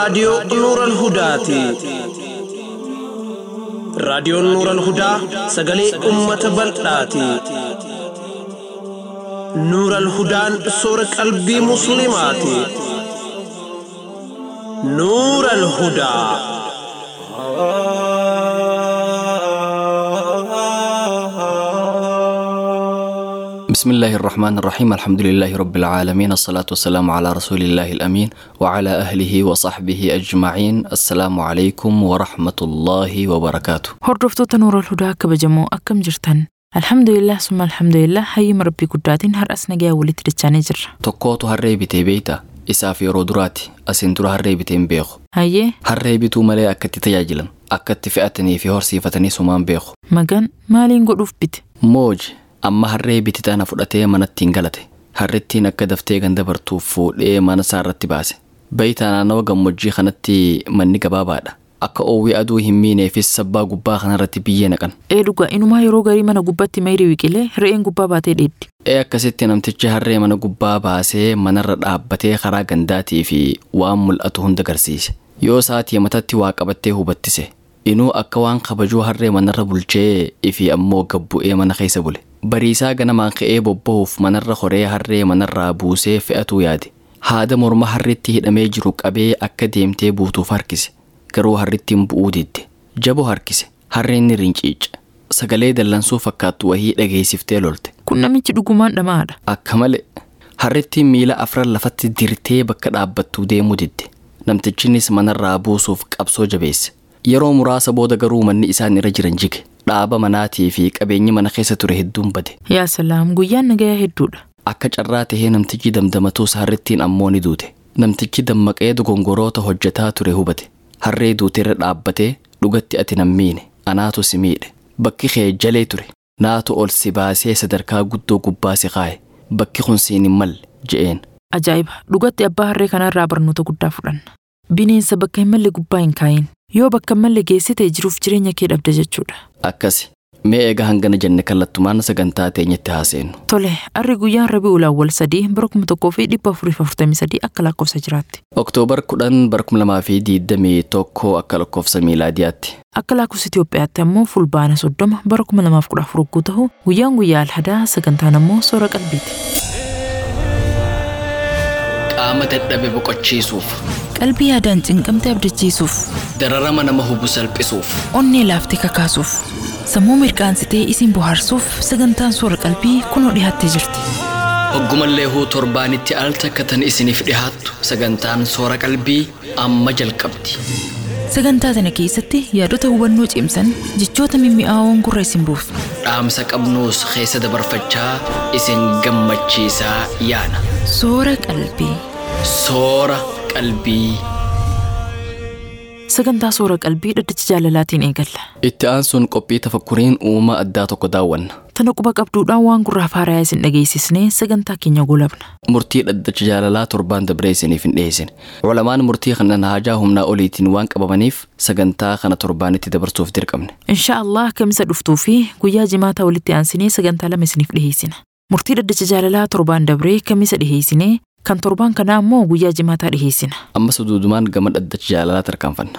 raadiyoo Nuural Hudaati. Raadiyoon Nuural Hudaa sagalee uummata bal'aati. Nuural Hudaan soora qalbii Musliimaati. Nuural Hudaa. بسم الله الرحمن الرحيم الحمد لله رب العالمين الصلاة والسلام على رسول الله الأمين وعلى أهله وصحبه أجمعين السلام عليكم ورحمة الله وبركاته Hordoftoota Nuurol Hudaa kabajamoo akkam jirtan? Alhamdulillah summa alhamdulillah hayyama rabbii guddaatiin har'as nagayaa walitti dachaanii jirra. tokkootu harree bitee beeyta isaaf yeroo duraati asiin dura harree bitee hin beeku Hayyee harree bituu malee akka itti tajaajilan akka itti fe'atanii fi horsiifatanii sumaan beeku magan maaliin godhuuf bite? mooji amma harree biti tana fudhatee manatti hin galate harrettiin akka daftee ganda bartuuf fuudhee mana isaa irratti baase beeytaa naannawa gammoojjii kanatti manni gabaabaadha akka oowwii aduu hin miineefis sabbaa gubbaa kanarratti biyyee naqan Ee dhugaa inumaa yeroo garii mana gubbaatti mayrii wiqilee re'een gubbaa baatee dheeddi. ee akkasitti namtichi harree mana gubbaa baasee manarra dhaabbatee karaa gandaatii fi waan mul'atu hunda agarsiise yoo saatii matatti waa qabattee hubattise inuu akka waan kabajuu harree manarra bulchee ifi ammoo gabbu'ee mana keessa bule bariisaa ganamaan ka'ee bobba'uuf manarra horee harree manarraa buusee fe'atuu yaade haada morma harritti hidhamee jiru qabee akka deemtee buutuuf harkise garuu harrittiin bu'uu didde jabo harkise harreen ni rinciice sagalee dallansuu fakkaattu wahii dhageessiftee lolte Kun namichi dhugumaan dhamaadha. akka malee harrittiin miila afran lafatti dirtee bakka dhaabbattuu deemuu didde namtichinis manarraa buusuuf qabsoo jabeesse yeroo muraasa booda garuu manni isaan irra jiran jige dhaaba manaatii fi qabeenyi mana keessa ture hedduun bade Yaa salaam guyyaan nagayaa hedduudha. akka carraa tahee namtichi damdamatuus harrittiin ammoo ni duute namtichi dammaqee dogongoroota hojjetaa ture hubate harree duuteerra dhaabbatee dhugatti ati nan miine anaatu si miidhe bakki kee jalee ture naatu ol si baasee sadarkaa guddoo gubbaa si kaaye bakki kun siin hin malle je'een Ajaa'iba dhugatti abbaa harree kanarraa barnoota guddaa fudhanna. Bineensa bakka hin malle gubbaa hin kaayin. Yoo bakka hin malle geessite jiruuf jireenya kee dhabda jechuudha. akkasi mee egaa hangana jenne kallattumaan sagantaa teenyatti haaseennu Tole, arri guyyaan Rabi'ul Awwal sadii bara kuma tokkoo fi dhibba afurii fi afurtamii sadii akka lakkoofsa jiraatti. oktoobar kudhan bara kuma lamaa fi diidamii tokko akka lakkoofsa miilaadiyaatti Akka lakkoofsa Itoophiyaatti ammoo fulbaana soddoma bara kuma lamaaf kudha afur yogguu ta'u guyyaan guyyaa alhadaa sagantaan ammoo soora qalbiiti. qaama dadhabe boqochiisuuf Qalbii yaadaan cinqamte abdachiisuuf, dararama nama hubu salphisuuf onnee laaftee kakaasuuf, sammuu mirqaansitee isin bohaarsuuf sagantaan soora qalbii kunoo dhiyaattee jirti. Hoggumallee huu torbaanitti al takkatan isiniif dhihaattu sagantaan soora qalbii amma jalqabdi. Sagantaa tana keessatti yaadota hubannoo cimsan jechoota mimmi'aawoon gurra isin buufna. Dhaamsa qabnuus keessa dabarfachaa isin gammachiisaa yaana. Soora qalbii. Soora qalbii. Sagantaa soora qalbii dhaddacha jaalalaatiin eegalla. Itti aansuun qophii tafakkuriin uumaa addaa tokko daawwanna. Tana quba qabduudhaan waan gurraaf haarayaa isin dhageessisnee sagantaa keenya golabna. Murtii dhaddacha jaalalaa torbaan dabree isiniif hin dhiyeessine. Culamaan murtii kana haajaa humnaa oliitiin waan qabamaniif sagantaa kana torbaanitti dabarsuuf dirqamne. Insha Allah kamisa dhuftuu fi guyyaa jimaataa walitti aansinee sagantaa lama isiniif dhiheessina. Murtii dhaddacha jaalalaa torbaan dabree kamisa dhiheessinee kan torbaan kanaa ammoo guyyaa jimaataa dhiheessina. Ammas duudumaan gama dhaddacha jaalalaa tarkaanfanna.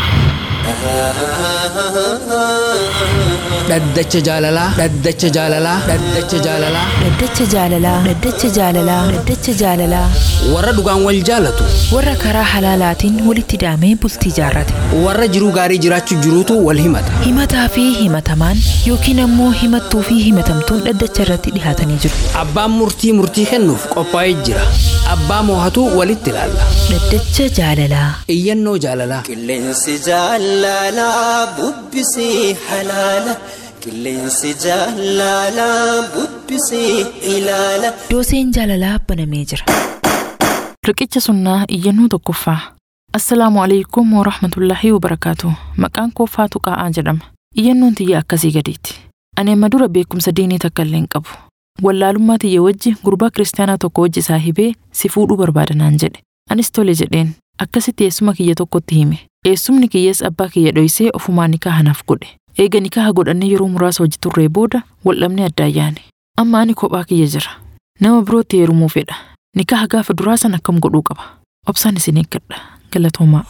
dhaddacha jaalalaa dhaddacha jaalalaa dhaddacha jaalalaa Dhaddacha jaalalaa. Dhaddacha jaalalaa. Dhaddacha jaalalaa. warra dhugaan wal jaalatu Warra karaa halaalaatiin walitti daamee bultii jaarrate. warra jiruu gaarii jiraachuu jiruutu wal himata Himataa fi himatamaan yookiin ammoo himattuu fi himatamtuun dhaddacha irratti dhihaatanii jiru. abbaan murtii murtii kennuuf qophaa'ee jira abbaa moohatu walitti ilaalla Dhaddacha jaalalaa. iyyannoo jaalalaa Qilleensi jaalalaa bubbisii halaala. Qilleensi jaalalaa bubbisii ilaala. Dooseen jaalalaa banamee jira. Riqicha sunnaa iyyannoo tokkoffaa. Assalaamu alaikum wa rahmatullaahi wa barakaatu. Maqaan koo Faatu Qaa'aa jedhama. Iyyannoon tiyya akkasii gadiiti. Ani amma dura beekumsa diinii takka illee hin qabu. Wallaalummaa tiyya wajji gurbaa kiristaanaa tokko wajji isaa hibee si fuudhuu barbaada naan jedhe. Anis tole jedheen. Akkasitti eessuma kiyya tokkotti hime. Eessumni kiyyas abbaa kiyya dhoysee ofumaa nikaa naaf godhe. Eega nikaa godhannee yeroo muraasa hojii turree booda waldhabnee addaan yaane. Amma ani kophaa kiyya jira. Nama birootti heerumuu fedha. Nikaa gaafa duraa san akkam godhuu qaba. Obsaan isin eeggadha. Galatoomaa.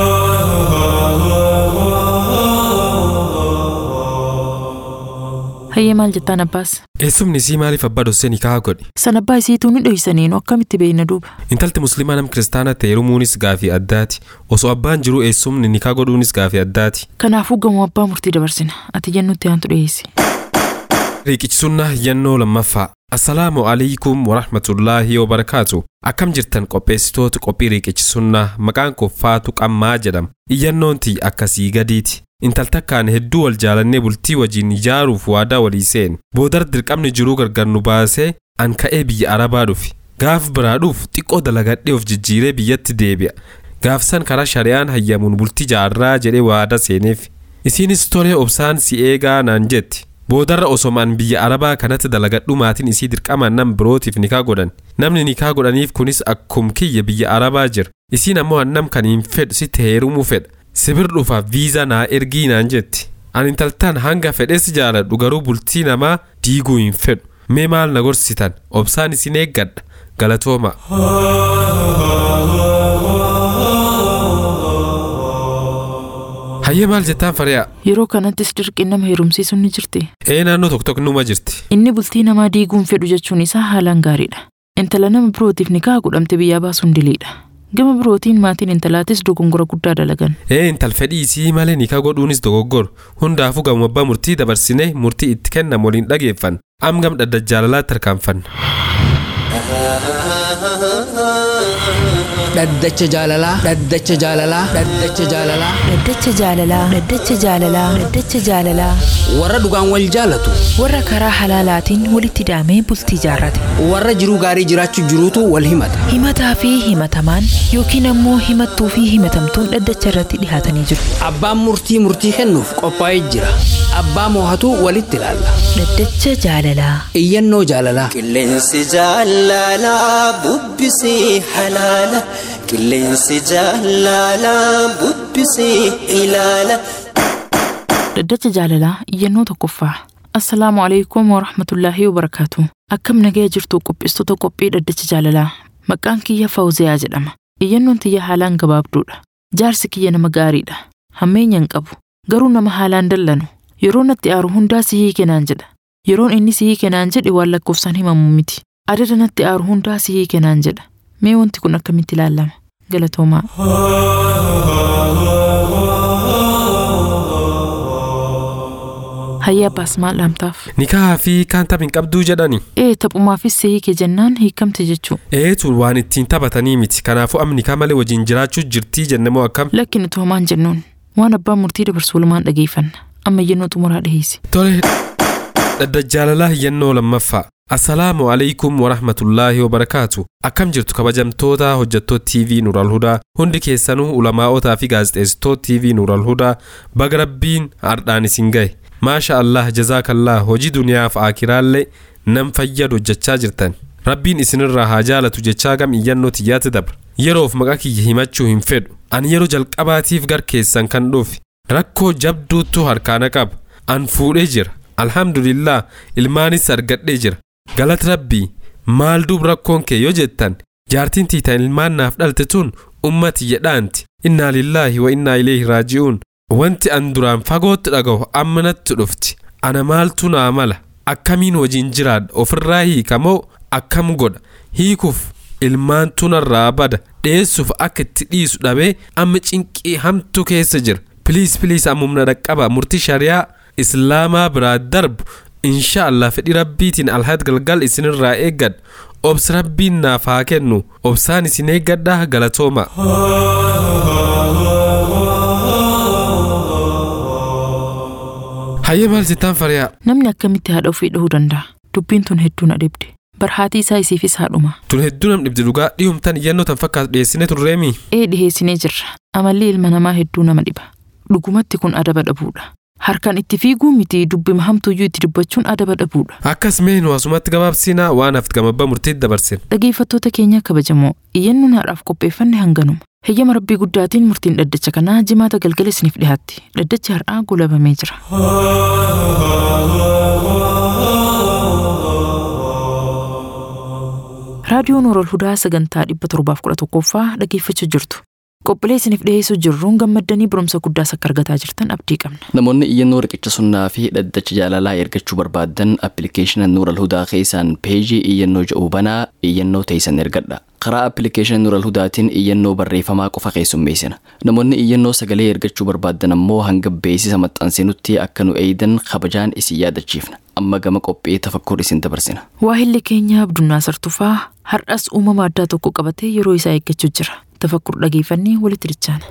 Hayyee maal jettaan abbaas? Eessumni isii maaliif abbaa dossee nikaa godhe? San abbaa isiituu ni dhoysaniin akkamitti beeyna duuba? Intalti musliimaa nam kiristaana ta'e heerumuunis gaafii addaati. Osoo abbaan jiru eessumni nikaa godhuunis gaafii addaati. Kanaafuu gamoo abbaa murtii dabarsina. Ati jennutti aantu dhiyeessi. Riiqichisunnaa yannoo lammaffaa. Assalaamu alaikum warahmatullaahi wabarakaatu. Akkam jirtan qopheessitoota qophii riiqichisunnaa maqaan koo Faatu Qammaa jedhama. Iyyannoon tiyya akkasii gadiiti. Intaltakkaan hedduu wal jaalannee bultii wajjin ijaaruuf waadaa walii seene. Boodar dirqamni jiruu gargar nu baasee an ka'ee biyya Arabaa dhufe. Gaaf biraa dhuuf xiqqoo dalagadhee of jijjiiree biyyatti deebi'a. Gaafsan karaa shari'aan hayyamuun bultii jaarraa jedhee waada seeneef. Isiinis tolee obsaan si eegaa naan jetti. Boodarra osomaan biyya Arabaa kanatti dalagadhu maatiin isii dirqamaan nam birootiif nikaa godhan. Namni nikaa godhaniif kunis akkum kiyya biyya Arabaa jira. Isiin ammoo hannam kan hin fedhu sitti heerumuu fedha. Sibir dhufaaf viizaa naa ergii naan jetti. Ani intaltaan hanga fedhes jaaladhu garuu bultii namaa diiguu hin fedhu. Mee maal na gorsitan? Obsaan isin eeggadha. Galatooma. Hayyee maal jettaan fari'a? Yeroo kanattis dirqiin nama heerumsiisuun ni jirti. Ee naannoo tokko tokko numa jirti. Inni bultii namaa diiguun fedhu jechuun isaa haalaan gaariidha. Intala nama birootiif nikaa godhamte biyyaa baasuun diliidha. Gama birootiin maatiin intalaatis dogongora guddaa dalagan. Ee intal fedhii isii malee nikaa godhuunis dogoggora. Hundaafuu gama abbaa murtii dabarsinee murtii itti kennamu waliin dhageeffan. Am gam dhaddacha jaalalaatti tarkaanfanna. Dhaddacha jaalalaa. Dhaddacha jaalalaa. Dhaddacha jaalalaa. Dhaddacha jaalalaa. Dhaddacha jaalalaa. Dhaddacha jaalalaa. Warra dhugaan wal jaalatu. Warra karaa halaalaatiin walitti hidhamee bultii jaarrate. Warra jiruu gaarii jiraachuu jiruutu wal himata. Himataa fi himatamaan yookiin ammoo himattuu fi himatamtuun dhaddacha irratti dhihaatanii jiru. Abbaan murtii murtii kennuuf qophaa'ee jira. Abbaa moohatu walitti ilaalla. Dhaddacha jaalalaa. Iyyannoo jaalalaa. Qilleensi jaalalaa bubbisii halaala. Qilleensi jaalalaa bubbisii ilaala. Dhaddacha jaalalaa iyyannoo tokkoffaa. Assalaamu alaikum wa rahmatullaahi wa barakaatu. Akkam nagaya jirtu qopheessitoota qophii dhaddacha jaalalaa. Maqaan kiyya Fawziyaa jedhama. Iyyannoon tiyya haalaan gabaabduudha. Jaarsi kiyya nama gaariidha. Hammeenya hin qabu. Garuu nama haalaan dallanu. Yeroo natti aaru hundaa si hiike naan jedha. Yeroon inni si hiike naan jedhe waan lakkoofsaan himamu miti. Adada natti aaru hundaa si hiike naan jedha. Mee wanti kun akkamitti ilaalama? Galatoomaa. Hayyaa abbaas maal dhaamtaaf? Nikaa fi kaan taph hin qabduu jedhani. Ee taphumaafis si hiike jennaan hiikamte jechuu. Eetu waan ittiin taphatanii miti. Kanaafuu amma nikaa malee wajjin jiraachuu jirtii jennamoo akkam? Lakkin utuu hamaan jennuun waan abbaan murtii dabarsu walumaan dhageeffanna. Amma iyyannoo xumuraa dhiheessi. Tole. Dhaddacha jaalalaa iyyannoo lammaffaa. Assalaamu alaikum warahmatullaahi wabarakaatu. Akkam jirtu kabajamtoota hojjettoota TV Nuural Hudaa hundi keessanuu ulamaa'otaa fi gaazexeessitoota TV Nuural Hudaa baga rabbiin hardhaan isin gahe. Maasha Allah jazaakallah hojii duniyaaf akiraallee nam fayyadu hojjechaa jirtan. Rabbiin isinirraa haa jaalatu jechaa gam iyyannoo tiyyaatti dabra. Yeroof maqaa kiyya himachuu hin fedhu. Ani yeroo jalqabaatiif gar keessan kan dhufe. Rakkoo jabduuttu harkaana qaba. An fuudhee jira. Alhamdulillah ilmaanis argadhee jira. Galata rabbii maal duub rakkoon kee yoo jettan jaartiin tiitan ilmaan naaf dhalte tun ummati jedhaanti. Innaa lillaahi wa innaa ileehi raaji'uun. Wanti an duraan fagootti dhaga'u amma natti dhufti. Ana maaltu naa mala? Akkamiin wajjin jiraadha? Ofirraa hiikamoo akkam godha? Hiikuuf ilmaan tunarraa bada dheessuuf akka itti dhiisu dhabee amma cinqii hamtu keessa jira. Piliis piliis ammumna dhaqqaba murtii shari'aa islaamaa biraa darbu insha Allah fedhii rabbiitiin alhaad galgal isinirraa eeggadha. Obsi rabbiin naaf haa kennu obsaan isin eeggadhaa galatooma. Hayyee maal jettaan fariyaa? Namni akkamitti haadha ofii dhahuu danda'a? Dubbiin tun hedduu na dhibde. Barhaatii isaa isiifis haadhuma. Tun hedduu nam dhibdi dhugaa dhiyumtan iyyannoo tan fakkaatu dhiyeessinee turreemi. Ee dhiheessinee jirra. Amalli ilma namaa hedduu nama dhiba. Dhugumatti kun adaba dhabuudha. Harkaan itti fiiguu miti dubbima hamtuyyuu itti dubbachuun adaba dhabuudha. Akkas mee nu asumatti gabaabsinaa waan hafti gamabbaa murtiitti dabarsine. Dhageeffattoota keenya kabajamoo iyyannoon haadhaaf qopheeffanne hanganuma. Heyyama rabbii guddaatiin murtiin dhaddacha kanaa jimaata galgala isiniif dhiyaatti. Dhaddachi har'aa golabamee jira. raadiyoo Noorol Hudaa sagantaa 711ffaa dhageeffachuu jirtu. Qophiilee isiniif dhiyeessuu jirruun gammaddanii barumsa guddaas akka argataa jirtan abdii qabna. Namoonni iyyannoo riqicha sunnaa fi dhaddacha jaalalaa ergachuu barbaadan appilikeeshina Nuural Hudaa keessaan peejii iyyannoo jedhu banaa iyyannoo teessan ergadha. Karaa appilikeeshina Nuural Hudaatiin iyyannoo barreeffamaa qofa keessummeessina. Namoonni iyyannoo sagalee ergachuu barbaadan ammoo hanga beeksisa maxxansinutti akka nu eeydan kabajaan isin yaadachiifna. Amma gama qophii tafakkur isin dabarsina. Waahilli keenya Abdunnaa Sartufaa har'as uumama addaa tokko qabatee yeroo isaa eeggachuu jira. Tafakkur dhageeffannee walitti dichaana.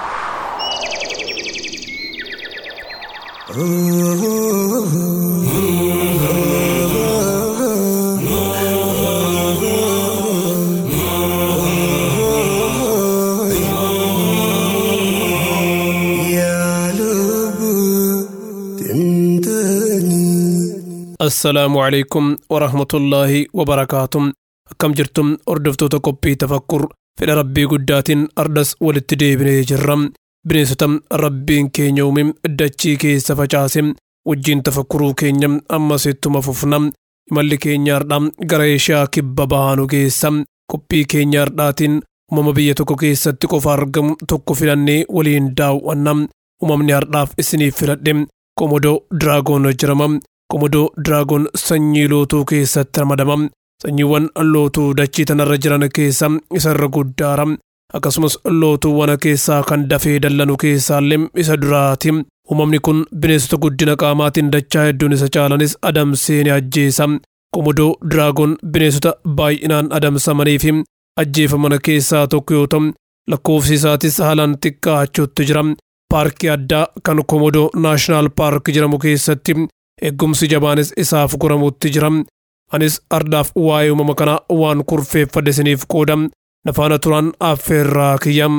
assalaamu calaykum warahmatullaahi wabarakaatuh akkam jirtum hordoftoota qophii tafakkur fedha rabbii guddaatiin ardas walitti deebinee jirra bineensota rabbiin keenya uume dachii keessa facaase wajjiin tafakkuruu keenya ammas ittuma fufna imalli keenyaardha gara eeshiyaa kibba bahaanu geessa qophii keenyaardhaatiin uumama biyya tokko keessatti qofa argamu tokko filannee waliin daawwanna uumamni hardhaaf isiniif filadhe komodoo diraagoon jedhama komodoo diraagoon sanyii lootuu keessatti ramadama sanyiiwwan lootuu dachii tanarra jiran keessa isarra guddaara akkasumas lootuuwwan keessaa kan dafee dallanu keessaallee isa duraati uumamni kun bineensota guddina qaamaatiin dachaa hedduun isa caalanis adamsee ni ajjeesa komodoo diraagoon bineensota baay'inaan adamsamanii fi ajjeefaman keessaa tokko yoo ta'u lakkoofsi isaatis haalaan xiqqaachuutti jira paarkii addaa kan komodoo naashinaal paark jedhamu keessatti eegumsi jabaanis isaaf goramutti jira anis ardaaf waa'ee uumama kanaa waan kurfeeffadhe isiniif qooda nafaana turaan affeerraa kiyya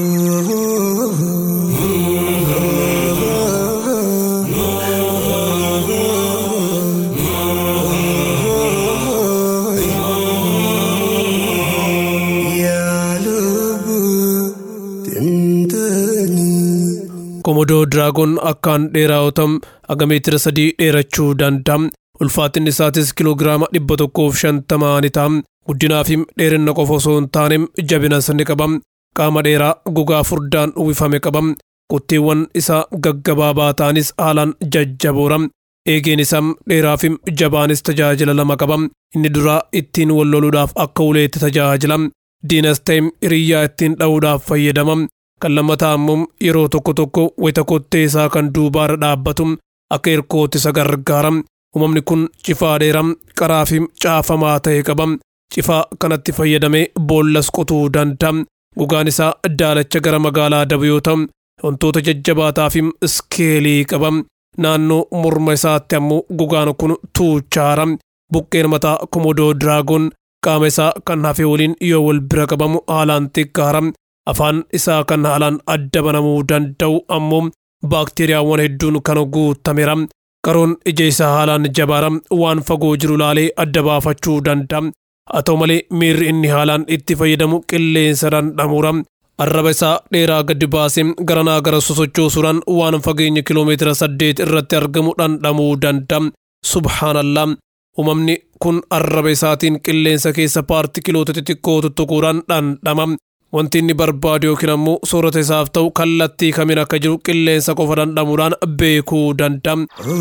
komodoo diraagoon akkaan dheeraa yoo ta'u haga meetira sadii dheerachuu danda'a ulfaatinni isaatis kiloogiraama dhibba tokkoof shantamaa ni ta'a guddinaa fi dheerina qofa osoo hin taane jabinas ni qaba qaama dheeraa gogaa furdaan uwwifame qaba qotteewwan isaa gaggabaabaa ta'anis haalaan jajjaboora eegeen isaa dheeraa fi jabaanis tajaajila lama qaba inni duraa ittiin wal loluudhaaf akka uleetti tajaajila diinas ta'e hiriyyaa ittiin dha'uudhaaf fayyadama kan lammataa immoo yeroo tokko tokko wayita kottee isaa kan duubaarra dhaabbatu akka hirkootti isa gargaara uumamni kun cifaa dheeraa qaraa fi caafamaa ta'e qaba cifaa kanatti fayyadamee boollas qotuu danda'a gogaan isaa daalacha gara magaalaa dabu yoo ta'u wantoota jajjabaataa fi iskeelii qaba naannoo morma isaatti ammoo gogaan kun tuuchaara buqqeen mataa komodoo diraagoon qaama isaa kan hafe waliin yoo wal bira qabamu haalaan xiqqaara afaan isaa kan haalaan adda banamuu danda'u ammoo baakteeriyaawwan hedduun kan guutameera qaroon ija isaa haalaan jabaara waan fagoo jiru laalee adda baafachuu danda'a haa ta'u malee miirri inni haalaan itti fayyadamu qilleensa dhandhamuura arraba isaa dheeraa gadi baasee garanaa gara sosochoosuudhaan waan fageenya kiloomeetira saddeet irratti argamu dhandhamuu danda'a subhaanallaa uumamni kun arraba isaatiin qilleensa keessa paartikiloota xixiqqoo tuttuquudhaan dhandhama wanti inni barbaadu yookiin ammoo soorata isaaf ta'u kallattii kamiin akka jiru qilleensa qofa dhandhamuudhaan beekuu danda'a.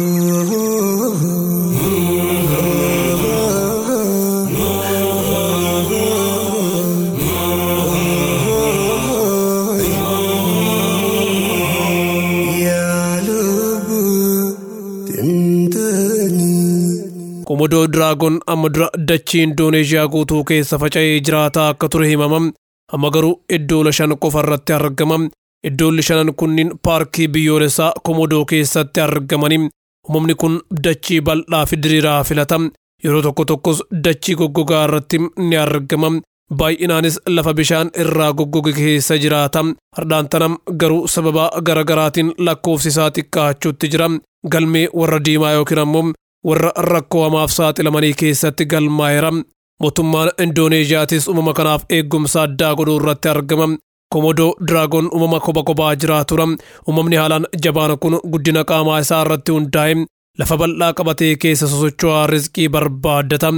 komodoo diraagoon amma dura dachii indooneeshiyaa guutuu keessa faca'ee jiraataa akka ture himama amma garuu iddoo shan qofa irratti argama iddoolli shanan kunniin paarkii biyyoolessaa komodoo keessatti argamanii uumamni kun dachii bal'aa fi diriiraa filata yeroo tokko tokkos dachii goggogaa irratti ni argama baay'inaanis lafa bishaan irraa goggoge keessa jiraata hardhaan tanam garuu sababa garagaraatiin lakkoofsi isaa xiqqaachuutti jira galmee warra diimaa yookiin ammoo warra rakkoo hamaaf saaxilamanii keessatti galmaa'eera mootummaan indooneeziyaatis uumama kanaaf eeggumsa addaa godhuu irratti argama komodoo diraagoon uumama kopha kophaa jiraatura uumamni haalaan jabaan kun guddina qaamaa isaa irratti hundaa'e lafa bal'aa qabatee keessa sosocho'aa rizqii barbaaddata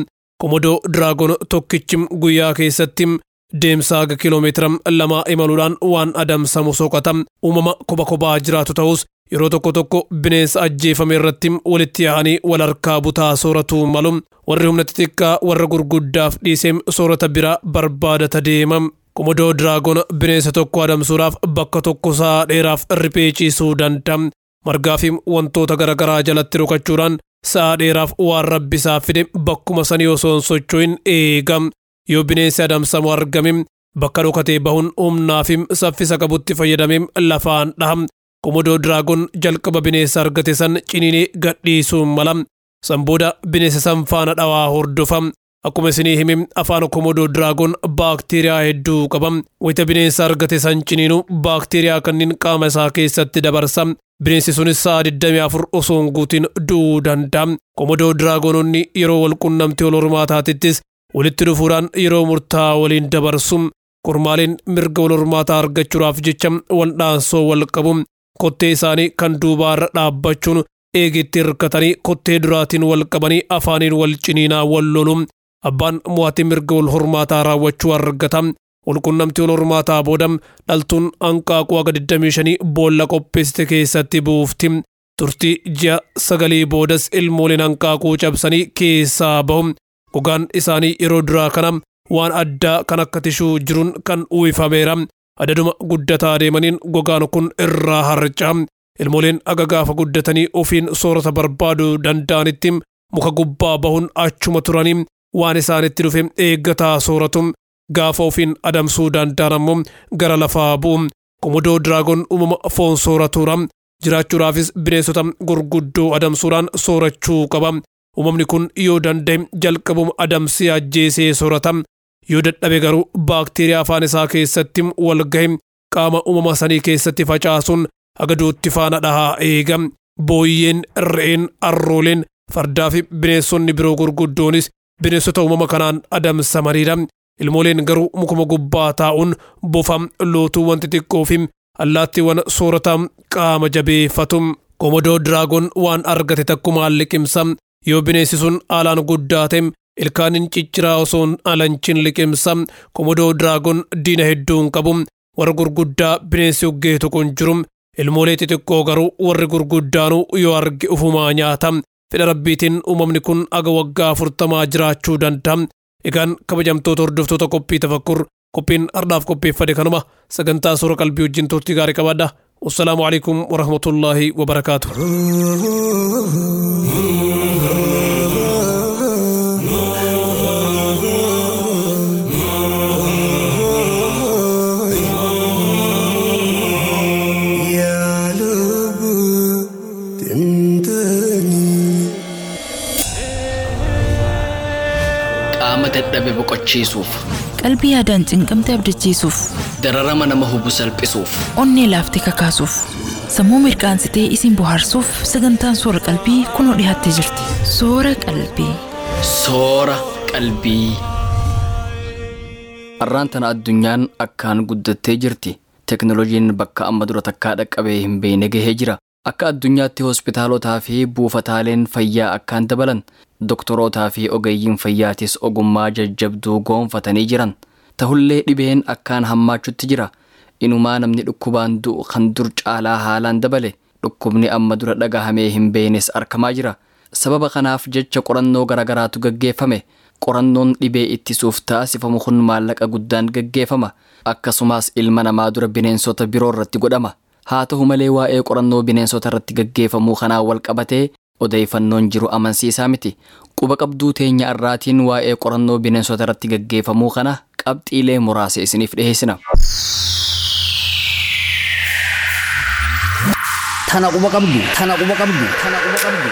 komodoo diraagon tokkichi guyyaa keessatti deemsa haga kiiloomeetira lama imaluudhaan waan adamsamu soqata uumama kopha kophaa jiraatu ta'us yeroo tokko tokko bineensa ajjeefame irratti walitti yaa'anii wal harkaa butaa sooratu malu warri humna xixiqqaa warra gurguddaaf dhiisee soorata biraa barbaadata deema komodoo diraagon bineensa tokko adamsuudhaaf bakka tokko saa dheeraaf riphee ciisuu danda'a margaa fi wantoota garaagaraa jalatti rukachuudhaan sa'a dheeraaf waan rabbisaa fide bakkuma sanii osoo hin socho'in eega yoo bineensi adamsamu argame bakka dhokatee bahuun humnaa fi saffisa qabutti fayyadamee lafaan dhaha komodoo diraagon jalqaba bineensa argate san ciniinee gadhiisuu mala san booda bineensa san faana dhawaa hordofa akkuma isinii hime afaan komodoo diraagon baakteeriyaa hedduu qaba wayita bineensa argate san ciniinu baakteeriyaa kanneen qaama isaa keessatti dabarsa bineensi sunis sa'a 24 osoo hin guutin du'uu danda'a komodoo diraagononni yeroo wal qunnamtii wal hormaataatittis walitti dhufuudhaan yeroo murtaa'aa waliin dabarsu kormaaleen mirga wal hormaataa argachuudhaaf jecha wal dhaansoo wal qabu kottee isaanii kan duubaarra dhaabbachuun eegitti hirkatanii kottee duraatiin wal qabanii afaaniin wal ciniinaa wal lolu abbaan mo'atii mirga wal hormaataa raawwachuu argata walqunnamtii wal hormaataa booda dhaltuun hanqaaquu haga 25 boolla qopheessite keessatti buufti turtii ji'a sagalii boodas ilmooleen hanqaaquu cabsanii keessaa bahu gogaan isaanii yeroo duraa kana waan addaa kan akka tishuu jiruun kan uwwifameera adaduma guddataa deemaniin gogaan kun irraa harca'a ilmooleen aga gaafa guddatanii ofiin soorata barbaaduu danda'anitti muka gubbaa bahuun achuma turanii waan isaanitti dhufe eeggataa sooratu gaafa ofiin adamsuu danda'an ammoo gara lafaa bu'u komodoo diraagon uumama foon sooratuura jiraachuudhaafis bineensota gurguddoo adamsuudhaan soorachuu qaba uumamni kun yoo danda'e jalqabuma adamsee ajjeesee soorata yoo dadhabe garuu baakteeriyaa afaan isaa keessatti wal gahe qaama uumama sanii keessatti facaasuun agaduutti faana dhahaa eega booyyeen re'een arrooleen fardaa fi bineensonni biroo gurguddoonis bineensota uumama kanaan adamsamaniidha ilmooleen garuu mukuma gubbaa taa'uun bofa lootuu wanti xiqqoo fi allaattiiwwan soorata qaama jabeeffatu komodoo diraagon waan argate takkumaan liqimsa yoo bineensi sun haalaan guddaa ta'e ilkaaniin cicciraa osoo hin alanchin liqimsa komodoo diraagon diina hedduun qabu warra gurguddaa bineensi uggeetu kun jiru ilmoolee xixiqqoo garuu warri gurguddaanuu yoo arge ufumaa nyaata fedha rabbiitiin uumamni kun aga waggaa afurtamaa jiraachuu danda'a egaan kabajamtoota hordoftoota qophii tafakkur qophiin har'aaf qopheeffade kanuma sagantaa suura qalbii wajjin turtii gaarii qabaadha wassalaamu alaikum warahmatullaahi wabarakaatu qaama dadhabe boqochiisuuf qalbii yaadaan cinqamte abdachiisuuf dararama nama hubu salphisuuf onnee laaftee kakaasuuf sammuu mirqaansitee isin bohaarsuuf sagantaan soora qalbii kunoo dhiyaattee jirti soora qalbii soora qalbii. Har'aan tana addunyaan akkaan guddattee jirti. Teknooloojiin bakka amma dura takkaa dhaqqabee hin beekne gahee jira. Akka addunyaatti hospitaalotaa fi buufataaleen fayyaa akkaan dabalan doktorootaa fi ogeeyyiin fayyaatis ogummaa jajjabduu goonfatanii jiran. Tahullee dhibeen akkaan hammaachutti jira. Inumaa namni dhukkubaan du'u kan dur caalaa haalaan dabale. Dhukkubni amma dura dhagahamee hin beeknes argamaa jira. Sababa kanaaf jecha qorannoo garaagaraatu gaggeeffame. Qorannoon dhibee ittisuuf taasifamu kun maallaqa guddaan gaggeeffama. Akkasumas ilma namaa dura bineensota biroo irratti godhama. Haa ta'u malee waa'ee qorannoo bineensota irratti gaggeeffamuu kanaan wal qabatee odeeffannoon jiru amansiisaa miti. Quba qabduu teenya irraatiin waa'ee qorannoo bineensota irratti gaggeeffamuu kana qabxiilee muraasa isiniif dhiheessina. Tana quba qabdu, tana quba qabdu, tana quba qabdu.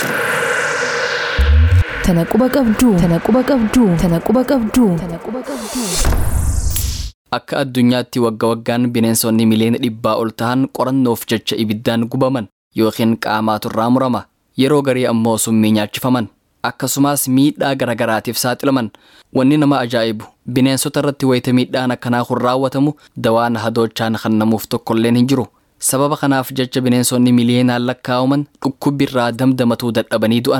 tana quba qabduu tana quba qabduu tana quba qabduu tana quba qabduu Akka addunyaatti wagga waggaan bineensonni miliyoona dhibbaa ol ta'an qorannoof jecha ibiddaan gubaman yookiin qaamaatu irraa murama. Yeroo garii ammoo summii nyaachifaman. Akkasumas miidhaa garagaraatiif saaxilaman. Wanni nama ajaa'ibu bineensota irratti wayita miidhaan akkanaa kun raawwatamu dawaan hadoochaan kan namuuf tokkolleen hin jiru. Sababa kanaaf jecha bineensonni miliyoonaan lakkaa'aman dhukkubbi irraa damdamatuu dadhabanii du'an.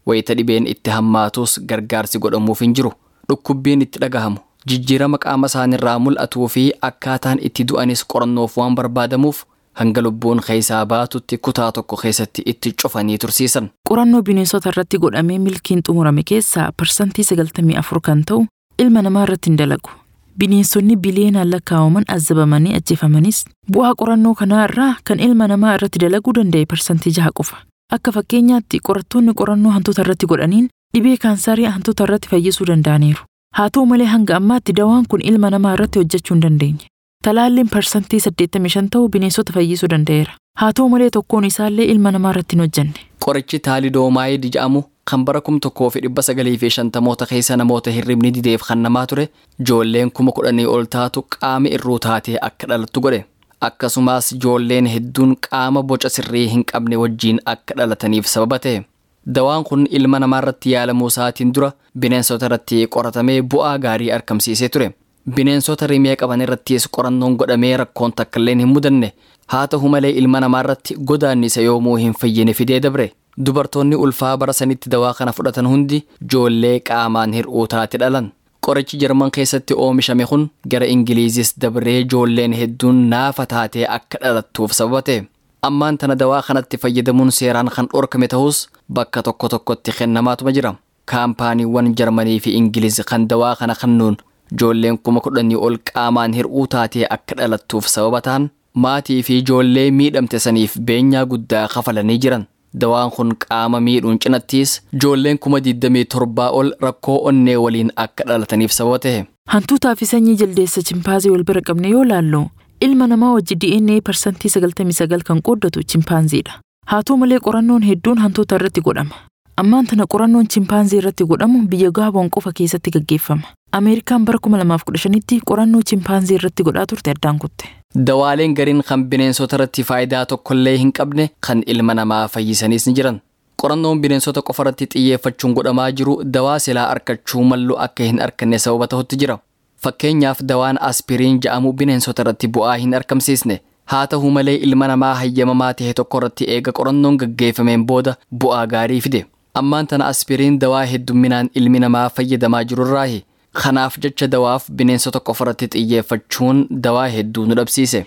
wayita dhibeen itti hammaatus gargaarsi godhamuuf hin jiru dhukkubbiin itti dhagahamu jijjiirama qaama isaanirraa mul'atuu fi akkaataan itti du'anis qorannoof waan barbaadamuuf hanga lubbuun keessaa baatutti kutaa tokko keessatti itti cufanii tursiisan. Qorannoo bineensota irratti godhamee milkiin xumurame keessaa parsantii 94 kan ta'u ilma namaa irratti hin dalagu. Bineensonni biliyeenaan lakkaa'aman azabamanii ajjeefamanis bu'aa qorannoo kanaa irraa kan ilma namaa irratti dalaguu danda'e parsantii jaha qofa. Akka fakkeenyaatti qorattoonni qorannoo hantuuta irratti godhaniin dhibee kaansarii hantuuta irratti fayyisuu danda'aniiru. Haa ta'u malee hanga ammaatti dawaan kun ilma namaa irratti hojjechuu hin dandeenye. Talaalliin parsantii 85 ta'u bineensota fayyisuu danda'eera. Haa ta'u malee tokkoon isaallee ilma namaa irratti hin hojjenne. Qorichi taalidoomaayid jedhamu kan bara kum tokkoo fi dhibba sagalii fi shantamoota keessa namoota hirribni dideef kan namaa ture ijoolleen kuma kudhanii ol taatu qaama irruu taatee akka dhalattu godhe. Akkasumas ijoolleen hedduun qaama boca sirrii hin qabne wajjiin akka dhalataniif sababa ta'e. Dawaan kun ilma namaa irratti yaalamuu isaatiin dura bineensota irratti qoratamee bu'aa gaarii argamsiisee ture. Bineensota rimee qaban irrattis qorannoon godhamee rakkoon takkailleen hin mudanne haa ta'u malee ilma namaa irratti godaannisa yoomuu hin fayyine fidee dabre. Dubartoonni ulfaa bara sanitti dawaa kana fudhatan hundi ijoollee qaamaan hir'uu taate dhalan. Qorichi Jarman keessatti oomishame kun gara Ingiliizis dabree ijoolleen hedduun naafa taatee akka dhalattuuf sababa ta'e. Ammaan tana dawaa kanatti fayyadamuun seeraan kan dhorkame ta'us bakka tokko tokkotti kennamaatuma jira. Kaampaaniiwwan Jarmanii fi Ingiliz kan dawaa kana kennuun ijoolleen kuma kudhanii ol qaamaan hir'uu taatee akka dhalattuuf sababa ta'an maatii fi ijoollee miidhamte saniif beenyaa guddaa kafalanii jiran. Dawaan kun qaama miidhuun cinattis ijoolleen kuma 27 ol rakkoo onnee waliin akka dhalataniif sababa ta'e. Hantuutaa fi sanyii jaldeessa chimpaanzii wal bira qabne yoo laallu ilma namaa wajji DNA parsantii 99 kan qooddatu chimpaanziidha. Haa ta'u malee qorannoon hedduun hantuuta irratti godhama. Ammaan tana qorannoon chimpaanzii irratti godhamu biyya Gaaboon qofa keessatti gaggeeffama. Ameerikaan bara 2015tti qorannoo chimpaanzii irratti godhaa turte addaan kutte. Dawaaleen gariin kan bineensota irratti faayidaa tokkollee hin qabne kan ilma namaa fayyisanis ni jiran. Qorannoon bineensota qofa irratti xiyyeeffachuun godhamaa jiru dawaa silaa argachuu mallu akka hin arganne sababa ta'utti jira. Fakkeenyaaf dawaan aspiriin ja'amu bineensota irratti bu'aa hin argamsiisne. Haa ta'u malee ilma namaa hayyamamaa ta'e tokko irratti eega qorannoon gaggeeffameen booda bu'aa gaarii fide. Ammaan tana aspiriin dawaa heddumminaan ilmi namaa fayyadamaa jirurraahi. Kanaaf jecha dawaaf bineensota qofa irratti xiyyeeffachuun dawaa hedduu nu dhabsiise.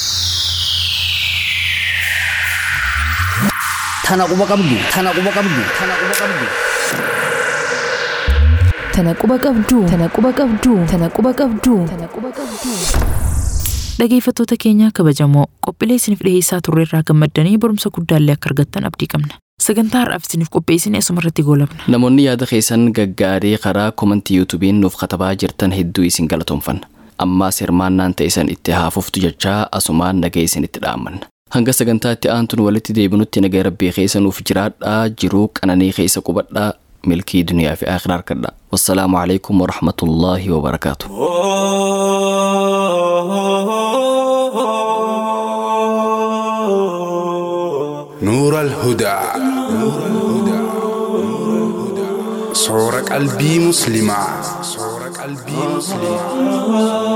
Tana quba qabdu. Tana quba qabdu. Tana quba qabdu. Tana quba qabduu. Tana quba qabduu. Tana quba qabduu. Tana quba qabduu. Dhageeffattoota keenya kabajamoo qophiilee isiniif dhiyeessaa turre irraa gammaddanii barumsa guddaallee akka argattan abdii qabna. Sagantaa har'aaf isiniif qopheessine asuma irratti goolabna. Namoonni yaada keessan gaggaarii karaa komantii yuutuubiin nuuf katabaa jirtan hedduu isin galatoomfanna. Ammaas hirmaannaan ta'an itti haafuftu jechaa asumaan nagaa isinitti dhaammanna. Hanga sagantaa itti aantuun walitti deebinutti nagaa rabbii keessa nuuf jiraadhaa jiruu qananii keessa qubadhaa milkii duniyaa fi akhiraa harkadhaa. Wassalaamu alaikum warahmatullaahi wabarakaatu. نور الهدى صور قلبي مسلمة صور قلبي مسلمة